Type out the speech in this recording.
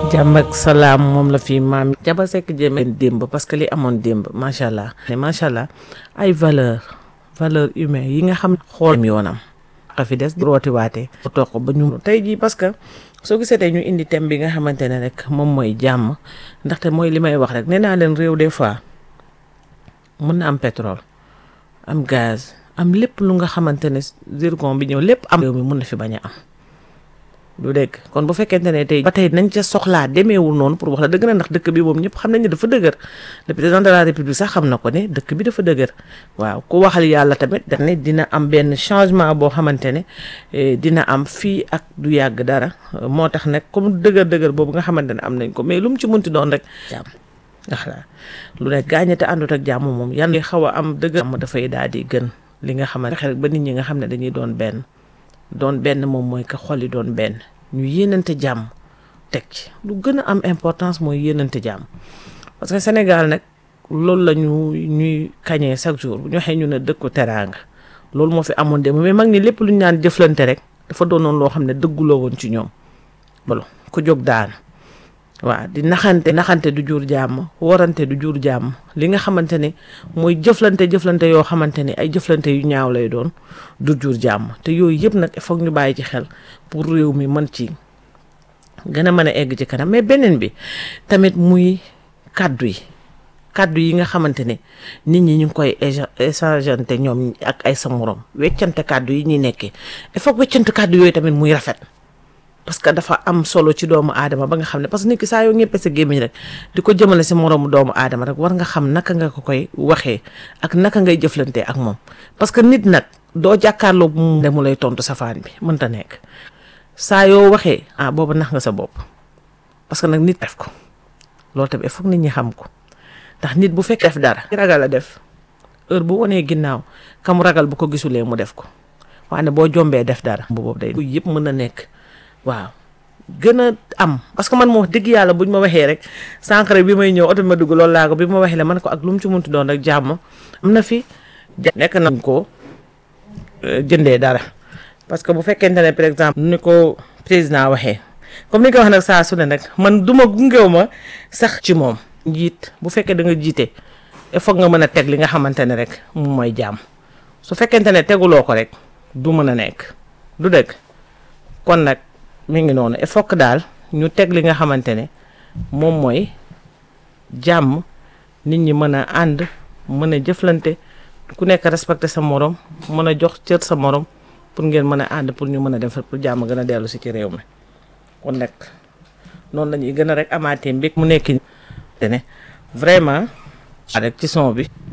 jàmm ak salaam moom la fi maam Jaba Seck jéeme démb parce que li amoon démb macha allah ne macha allah ay valeur valeur humaine yi nga xam xool yoonam xa fi des rooti waatee toog ko ba ñu tey jii parce que soo gisee tey ñu indi thème bi nga xamante ne rek moom mooy jàmm ndaxte mooy li may wax rek nee naa leen réew des fois mën na am pétrole am gaz am lépp lu nga xamante ne zircon bi ñëw lépp am réew mi mën na fi bañ a am du dégg kon bu fekkente ne tey ba tey nañ ca soxlaa demeewul noonu pour wax la dëgg na ndax dëkk bi moom ñëpp xam nañ ne dafa dëgër le président de la république sax xam na ko ne dëkk bi dafa dëgër waaw ku waxal yàlla tamit daf ne dina am benn changement boo xamante ne dina am fii ak du yàgg dara moo tax nag comme dëgër dëgër boobu nga xamante ne am nañ ko mais lu mu ci munti doon rek jàmm ndax lu ne gaañate àndut ak jàmm moom yan xaw a am dëgër jàmm dafay daal di gën li nga xamante rek ba nit ñi nga xam ne dañuy doon benn doon benn moom mooy que xol yi doon benn ñu yéenante jàmm teg ci lu gën a am importance mooy yéenante jàmm parce que Sénégal nag loolu la ñu ñuy kañee chaque jour bu ñu waxee ñu ne dëkku teraanga loolu moo fi amoon démb mais mag ñi lépp lu ñu naan jëflante rek dafa doonoon loo xam ne dëgguloo woon ci ñoom balo ku jóg daan waaw di naxante naxante du jur jàmm warante du jur jàmm li nga xamante ne mooy jëflante jëflante yoo xamante ne ay jëflante yu ñaaw lay doon du jur jàmm te yooyu yëpp nag foog ñu bàyyi ci xel pour réew mi mën ci gën a mën a egg ci kanam mais beneen bi tamit muy kàddu yi kàddu yi nga xamante ne nit ñi ñu ngi koy échangeante ñoom ak ay sa morom weccante kàddu yi ñuy nekkee il faut weccante kàddu yooyu tamit muy rafet parce que dafa am solo ci doomu aadama ba nga xam ne parce que nit ki saa yoo ñëppee sa gémmiñ rek di ko jëmale si moroomu doomu aadama rek war nga xam naka nga ko koy waxee ak naka ngay jëflantee ak moom parce que nit nag doo jàkkaarloo mu mu lay tontu safaan bi mënta nekk saa yoo waxee ah boobu nax nga sa bopp parce que nag nit def ko loolu tamit il faut nit ñi xam ko ndax nit bu fekk def dara ragal a def heure bu wanee ginnaaw ka mu ragal bu ko gisulee mu def ko waaye boo jombee def dara boobu day yëpp mën na nekk waaw gën a am parce que man moo wax dëgg yàlla buñ ma waxee rek sànq rek bi may ñëw oto ma dugg loolu laa ko bi ma waxee la man ko ak lu mu ci muntu doon rek jàmm am na fi nekk nañ ko jëndee dara parce que bu fekkente ne par exemple ni ko président waxee comme ni ko wax nag saa su ne nag man duma gungew ma sax ci moom njiit bu fekkee da nga jiite il faut nga mën a teg li nga xamante ne rek moom mooy jàmm su fekkente ne teguloo ko rek du mën a nekk du dëgg kon nag mi ngi noonu il faut que daal ñu teg li nga xamante ne moom mooy jàmm nit ñi mën a ànd mën a jëflante ku nekk respecté sa morom mën a jox cër sa morom pour ngeen mën a ànd pour ñu mën a def pour jàmm gën a dellu si ci réew mi kon nag noonu la ñuy gën a rek amaatee mbég mu nekk te ne vraiment rek ci son bi